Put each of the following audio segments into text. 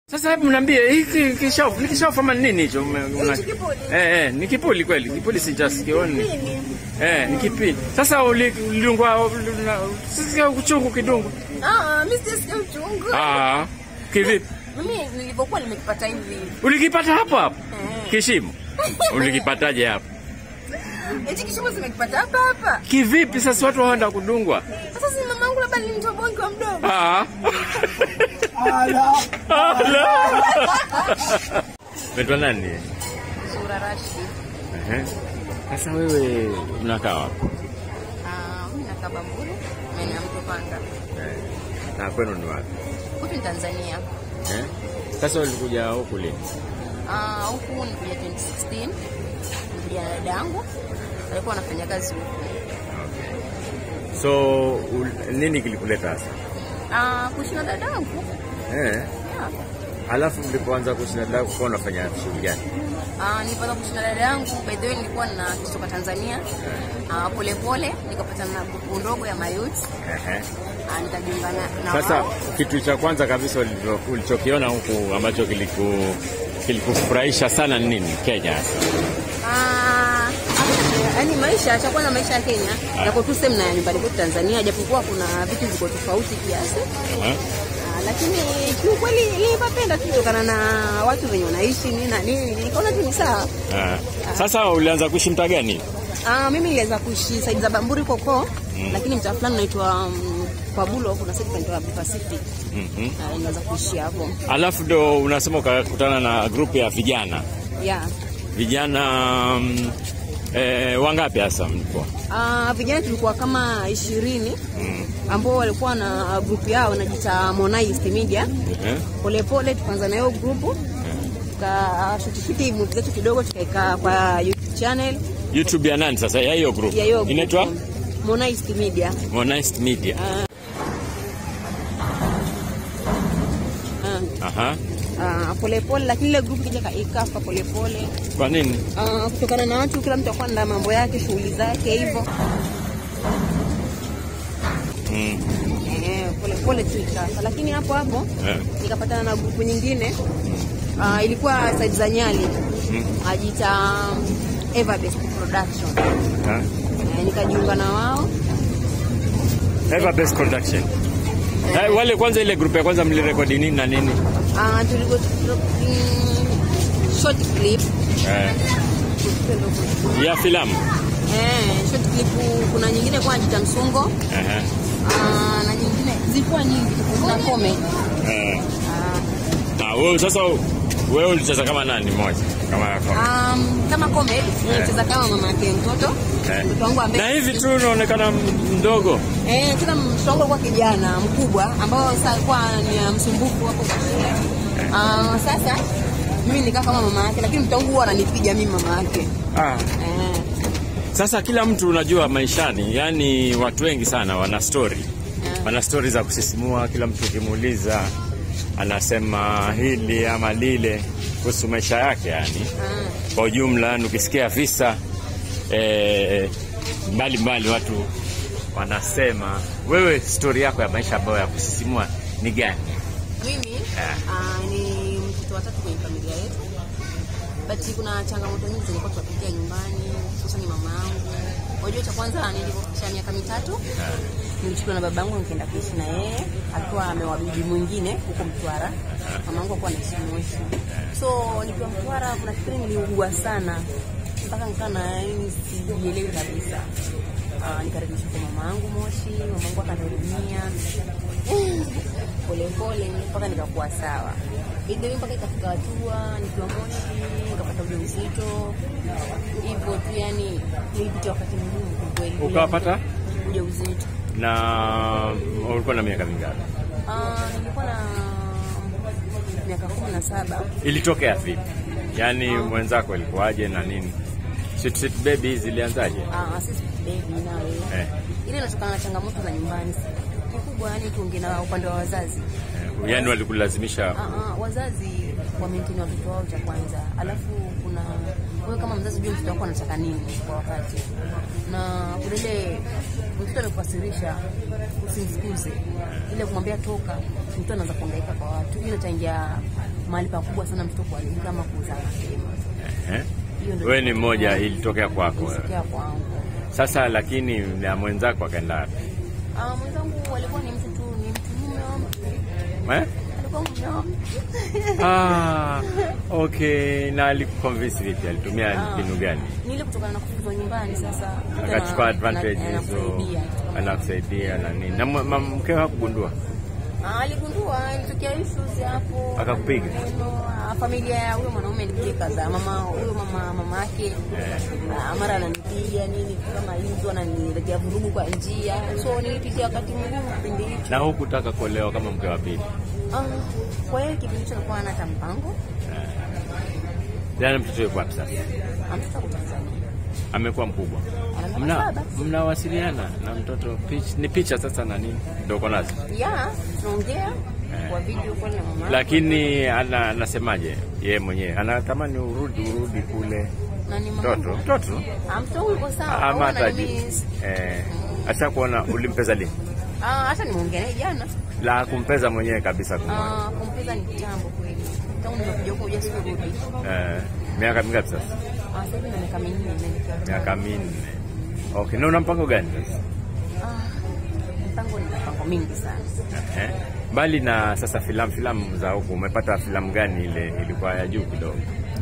Sasa hebu mniambie hiki kishafu ni kishafu ama ni nini hicho? Ume- una- Hichi kipuli. Eh, eh, ni kipuli kweli. Kipuli sijasikioni. Nini? Eh, ni kipindi. Sasa uli- ulidungwa sisikia uchungu kidungu. Ah, mimi sijasikia uchungu. Ah, kivipi? Mimi nilivyokuwa nimekipata hivi. Ulikipata hapo hapo? Eh. Kishimo. Ulikipataje hapo? Hichi kishimo zimekipata hapa hapa. Kivipi sasa watu waenda kudungwa? Sasa si mamangu labda nilimtoboa nikiwa mdogo. Ah. Ala. Unaitwa nani? Sura Rashi. Ehe. Sasa wewe unakaa wapi? Ah, mimi nakaa Bamburi, maeneo ya Mto Panga. Eh, Na kwenu ni wapi? Huku ni Tanzania. Eh? Sasa ulikuja huku lini? Ah, huku nilikuja 2016. Nilikuja na dada yangu. Alikuwa anafanya kazi huku. So ul, nini kilikuleta hasa? Ah, kuishi na dada yangu. Eh. Yeah. Alafu mlipoanza kuishi na dada kwa unafanya shughuli gani? Ah, nilipata kuishi na dada yangu. By the way nilikuwa na kutoka Tanzania. Ah, pole pole nikapata na grupu ndogo ya mayouth. Ehe. Ah, nikajiunga na na Sasa wao. kitu cha kwanza kabisa ulicho- ulichokiona huku ambacho kiliku kilikufurahisha sana ni nini Kenya? Ah, yaani maisha cha kwanza maisha ya Kenya Ah. yako tu same na ya nyumbani kwetu Tanzania, japokuwa kuna vitu viko tofauti kiasi. Aha. Ah, lakini kiukweli nilipapenda tu kutokana na watu wenye wanaishi nini na nini, nikaona tu ni sawa. Ah. Sasa ulianza kuishi mtaa gani? Ah, mimi niliweza kuishi saidi za Bamburi koko lakini mtaa fulani unaitwa um, Kwabulo, kuna side inaitwa Pacific. Mhm. Ah, niliweza kuishi hapo. Alafu ndo unasema ukakutana na grupu ya vijana Yeah. vijana mm, eh, wangapi hasa mlikuwa? Ah, vijana tulikuwa kama ishirini Mm. ambao walikuwa na grupu yao wanajiita Monai Media. Eh? polepole tukaanza na hiyo grupu tukashutishuti muvi zetu kidogo tukaeka kwa YouTube channel YouTube ya nani sasa ya hiyo group? ya hiyo grupu. Inaitwa Monist Media. Monist Media. Ah, Aha. ah, polepole lakini ile grupu kija ikafa polepole Kwa nini? Ah, kutokana na watu kila mtu akuwa na mambo yake shughuli zake hivyo Mm. Eh, polepole tu ikafa lakini hapo hapo Eh. nikapatana na grupu nyingine Ah, ilikuwa side za Nyali Mm. ajiita Everbest Production Ah. Eh, nikajiunga na wao Ever Best Production. Eh, wale kwanza ile group ya kwanza mlirekodi nini na nini? Ah, tuligo mm, short clip Eh. Ya filamu. eh, short clip kuna nyingine kwa jita msungo Aha. ah, na nyingine zilikuwa nyingi kuna comedy Eh. ah, Ah, wewe sasa wewe ulicheza kama nani moja? Kama kama. um, kama comedy nimecheza kama mama yake mtoto Eh. mtoto wangu Na ambaye hivi tu unaonekana mdogo. eh, tena mtoto wangu alikuwa kijana mkubwa ambao sasa alikuwa ni msumbufu hapo kwa shule ah, sasa mimi nikaa kama mama yake lakini mtoto wangu huwa ananipiga mimi mama yake Ah. eh, Sasa kila mtu unajua maishani, yani watu wengi sana wana story. Yeah. Wana story za kusisimua, kila mtu ukimuuliza anasema hili ama lile kuhusu maisha yake yani. ah. Kwa ujumla ukisikia visa eh, mbali mbali watu wanasema wewe story yako ya maisha ambayo ya kusisimua ni gani? Mimi Yeah. ah, ni mtoto watatu kwenye familia yetu, but kuna changamoto nyingi zilikuwa tunapitia nyumbani, hususan ni mama yangu. Unajua, cha kwanza nilivyofikisha miaka mitatu nilichukuliwa na baba yangu nikaenda kuishi na yeye, alikuwa ameoa bibi mwingine huko Mtwara. Mama yangu alikuwa anaishi Moshi, so nikiwa Mtwara kuna kipindi niliugua sana mpaka nikaa na yani sijielewi kabisa. Ah, nikarudishwa kwa mama yangu Moshi, mama yangu akanihudumia polepole mpaka nikakuwa sawa. Bidii mpaka ikafika hatua nikiwa Moshi nikapata ujauzito, hivyo tu, yani nilipitia wakati mgumu kwa kweli. Ukawapata? ujauzito? Na ulikuwa na miaka mingapi? Ah, nilikuwa na miaka kumi na saba. Ilitokea vipi? Yaani mwenzako ilikuwaje na nini? Sweet Sweet Baby zilianzaje? Ah, sisi baby nawe Eh, ile inatokana na changamoto za nyumbani kikubwa, yani tuongee na upande wa wazazi. eh, yaani walikulazimisha Ah, ah, wazazi wamaintain watoto wao cha kwanza, alafu kuna wewe kama mzazi jua mtoto wako anataka nini kwa wakati, na kuna ile mtoto amekukasirisha, usimfukuze, ile kumwambia toka, mtoto anaanza kuhangaika kwa watu, hiyo itaingia mahali pakubwa sana mtoto kuharibika ama kuzaa mapema. Eh? Hiyo ndio Wewe ni mmoja, ilitokea kwako. ilitokea kwangu. Sasa lakini na mwenzako akaenda wapi? Ah, mwenzangu alikuwa ni mtu tu, ni mtu mume Eh? alikuwa mume wangu. Ah, okay. Na alikuconvince vipi? Alitumia Ah. mbinu gani? Ni ile kutokana na kufukuzwa nyumbani sasa. Akachukua advantage na- hizo, anakusaidia. anakusaidia na nini? Na mwa- ma- mkeo hakugundua? Ah, aligundua ilitokea issues hapo. Akakupiga? Ah, Familia ya huyo mwanaume ilikuja kadhaa. Mama huyo mama mama yake ah, mara ananipiga nini kama hizo ananiletea vurugu kwa njia. So nilipitia wakati mgumu kipindi hicho. Na hukutaka kuolewa kama mke wa pili? Ah, kwa hiyo kipindi hicho alikuwa hana hata mpango. Jana mtoto yuko wapi sasa? Amtoka kwa Tanzania. Amekuwa mkubwa. Ana Mna miaka saba. mnawasiliana na mtoto pitch, ni picha sasa na nini? Ndio uko nazo. Ya, tunaongea kwa video call na mama. Lakini ana, anasemaje yeye mwenyewe? Anatamani urudi urudi kule. na ni mama. Mtoto, mtoto. Ah, mtoto yuko sawa. Ama Huwa hata ananimiss. eh, acha kuona ulimpeza lini? Ah, hata nimeongea naye jana. La kumpeza mwenyewe kabisa kumwona. Ah, kumpeza ni kitambo kweli. Tangu nimekuja huko huja sikurudi. Eh, miaka mingapi sasa? Ah, sasa hivi na miaka minne imeelekea. Miaka minne. Okay, na una mpango gani sasa? Ah, mpango ni mpango mingi sana. Eh, mbali na sasa filamu filamu za huku, umepata filamu gani ile ilikuwa ya juu kidogo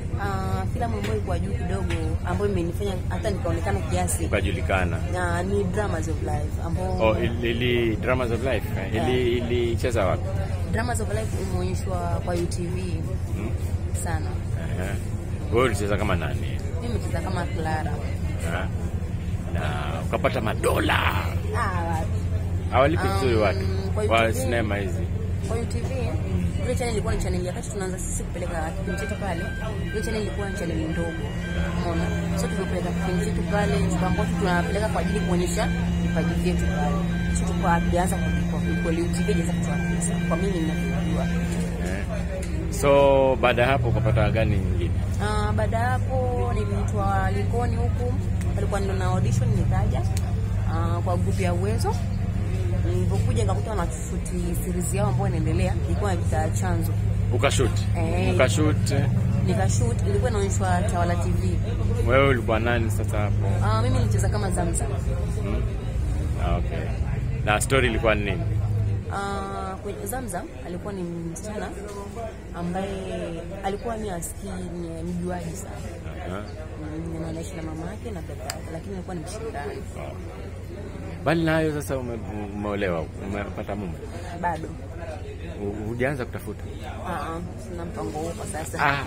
Ah, filamu ambayo ilikuwa juu kidogo ambayo imenifanya hata nikaonekana kiasi ukajulikana? na ni Dramas of Life ambao Oh, ili, ili Dramas of Life eh, ili ilicheza wapi? Dramas of Life imeonyeshwa kwa UTV Hmm? sana. Eh, wewe ulicheza kama nani? Mimi nimecheza kama Clara. Eh, na ukapata madola Ah, wapi? hawalipi Um, vizuri watu kwa wa UTV. sinema hizi Kwa UTV ile channel ilikuwa ni channel ya kati tunaanza sisi kupeleka kipindi chetu pale. Ile channel ilikuwa ni channel ndogo. Umeona? So tulipeleka kipindi chetu pale tukaambiwa tu tunapeleka kwa ajili kuonyesha vipaji vyetu pale. So tukawa tulianza kulipwa kweli UTV ilianza kutoa pesa. Kwa mimi ninajua. eh. So baada ya hapo ukapata gani nyingine? Ah, baada ya hapo niliitwa Likoni huku. Alikuwa ndo na audition nikaja ah, kwa grupu ya Uwezo. Nilipokuja nikakuta wanashuti series yao ambayo inaendelea ilikuwa inaitwa Chanzo. Ukashoot Eh. ukashoot eh. nikashoot ilikuwa inaonyeshwa Tawala TV. wewe ulikuwa nani sasa hapo? Ah, mimi nilicheza kama Zamzam. Hmm? Ah, Okay. Na story ilikuwa ni nini? Ah, kwenye Zamzam alikuwa ni msichana ambaye alikuwa ni askii ni mjuaji sana. Aha. Mm, na anaishi na mama yake na dada yake, lakini alikuwa ni mshindani Bali na hayo sasa ume, umeolewa, umepata mume, bado. U- hujaanza kutafuta? Ah, ah, sina mpango huo kwa sasa. Ah.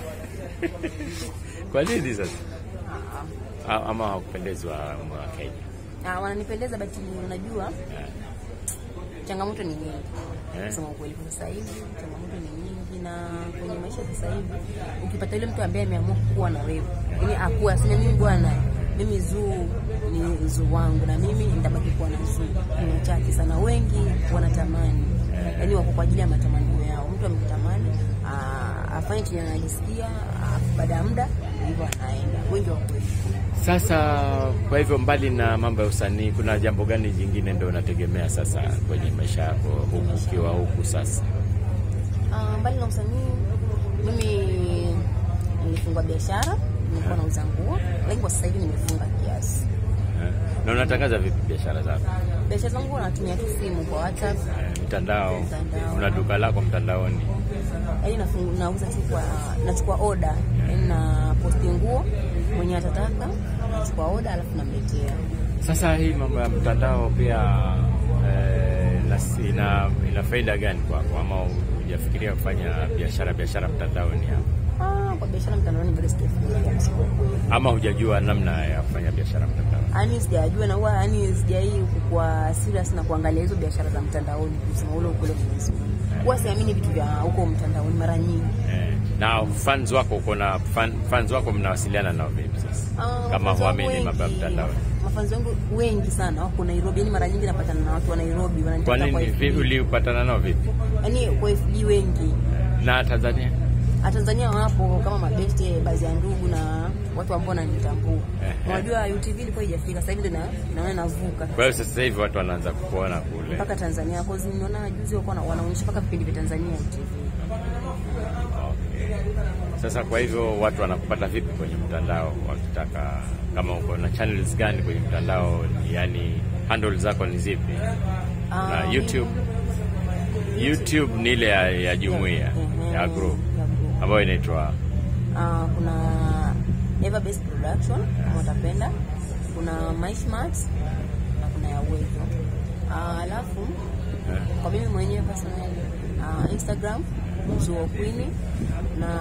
Kwa nini sasa? Ah, A- Ama hawakupendezi wa wa Kenya? ah. Ah, wananipendeza but unajua Eh, changamoto ni nyingi. eh. Kusema ukweli kwa sasa hivi changamoto ni nyingi, na kwenye maisha sasa hivi ukipata yule mtu ambaye ameamua kuwa na wewe, yani akuwa aseme mimi bwana, mimi Zuu ni Zuu wangu na mimi nitabaki kuwa na Zuu, ni wachache sana. Wengi wanatamani, yani wako kwa ajili ya matamanio yao. Mtu amekutamani ah, afanye chenye anajisikia, ah, baada ya muda hivyo anaenda. Wengi wako hivyo. Sasa kwa hivyo, mbali na mambo ya usanii, kuna jambo gani jingine ndio unategemea sasa kwenye maisha yako huku ukiwa huku sasa? Ah, mbali na usanii, mimi nilifungua biashara, nilikuwa nauza nguo, lakini kwa sasa hivi nimefunga kiasi. Eh, Na unatangaza vipi biashara zako? Biashara zangu natumia tu simu kwa WhatsApp, Eh, Mtandao, Mtandao. una duka lako mtandaoni? yaani nafungu- nauza tu kwa nachukua oda, yaani na posti nguo mwenye atataka, nachukua oda alafu namletea. Sasa hii mambo ya mtandao pia eh, nas- ina, ina faida gani kwako, ama hujafikiria kufanya biashara biashara mtandaoni hapo, Ah, kwa biashara mtandaoni very straightforward, kusema ukweli. ama hujajua namna ya kufanya biashara mtandaoni? Yaani sijajua na huwa yaani sijai kuwa serious na kuangalia hizo biashara za mtandaoni, kusema ule ukweli Mwenyezi Mungu. Huwa siamini vitu vya huko mtandaoni mara nyingi. Eh, na fans wako uko na fan, fans wako mnawasiliana nao vipi sasa, Ah, kama mafanzi wangu huamini mambo ya wengi- mtandaoni? Mafanzi wangu wengi sana wako Nairobi, yani mara nyingi napatana na watu wa Nairobi Kwa wananitafuta nini kwa vi- FB. ulipatana nao vipi? Yaani kwa FB wengi. Na Tanzania Ah, Tanzania wapo kama mabeste, baadhi ya ndugu na watu ambao wananitambua. Ehe. Unajua UTV ilikuwa haijafika, sasa hivi ndio na- naona navuka kwa hiyo sasa hivi watu wanaanza kukuona kule. mpaka Tanzania. Kwa sababu nimeona juzi walikuwa wana- wanaonyesha mpaka vipindi vya Tanzania UTV. Sasa kwa hivyo watu wanakupata vipi kwenye mtandao wakitaka, kama uko na channels gani kwenye mtandao, yani handle zako ni zipi? Na Ah, YouTube YouTube ni ile ya, ya jumuiya Mhm, ya group ya group. ambayo inaitwa Ah, kuna Never Best Production kama utapenda, kuna My Smart na kuna ya Uwezo. Ah, alafu eh, kwa mimi mwenyewe personally ah, Instagram Zuo Queen na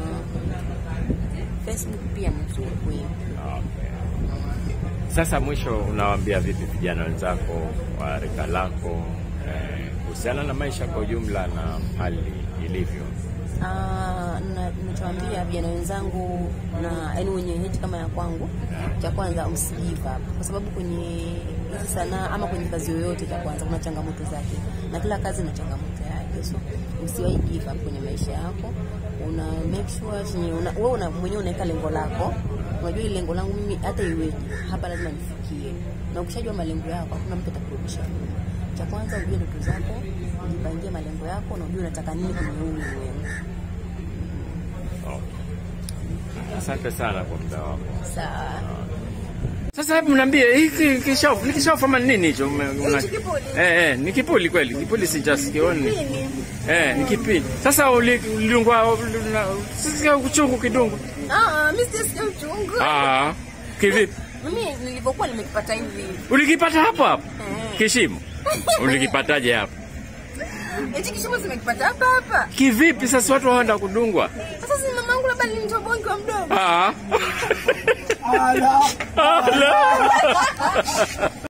Facebook pia ni Zuo Queen. okay. Sasa mwisho, unawaambia vipi vijana wenzako wa rika lako eh, kuhusiana na maisha kwa ujumla na hali ilivyo? Ah, na ninachoambia vijana wenzangu na yaani wenye heti kama ya kwangu, cha kwanza msigive up, kwa sababu kwenye hizi sanaa ama kwenye kazi yoyote, cha kwanza kuna changamoto zake, na kila kazi ina changamoto yake, so usiwahi give up kwenye maisha yako. Una make sure chenye una, wewe una, mwenyewe unaweka lengo lako, unajua ile lengo langu mimi hata iweje hapa lazima nifikie, na ukishajua malengo yako hakuna mtu atakurudisha nyuma. Cha kwanza ujue ndoto zako, ujipangie malengo yako na ujue unataka nini kwenye huu ulimwengu. Okay. Asante sana kwa muda wako. Sawa. Sasa hebu mniambie hiki kishafu ni kishafu ama ni nini hicho? Ume- una- Hichi kipuli. Eh, eh, ni kipuli kweli. Kipuli sijasikioni. Eh, ni kipindi. Sasa uli- ulidungwa ulina- sisikia uchungu kidungu. Ah, mimi sisikia uchungu. Ah, kivipi? Mimi nilivyokuwa nimekipata hivi. Ulikipata hapo hapo? Eh. Kishimo. Ulikipataje hapo? Hichi kishimo nimekipata hapa hapa. Kivipi sasa watu waenda kudungwa? Sasa si mamangu labda alinitoa bonge wa mdomo. Ah. Ala.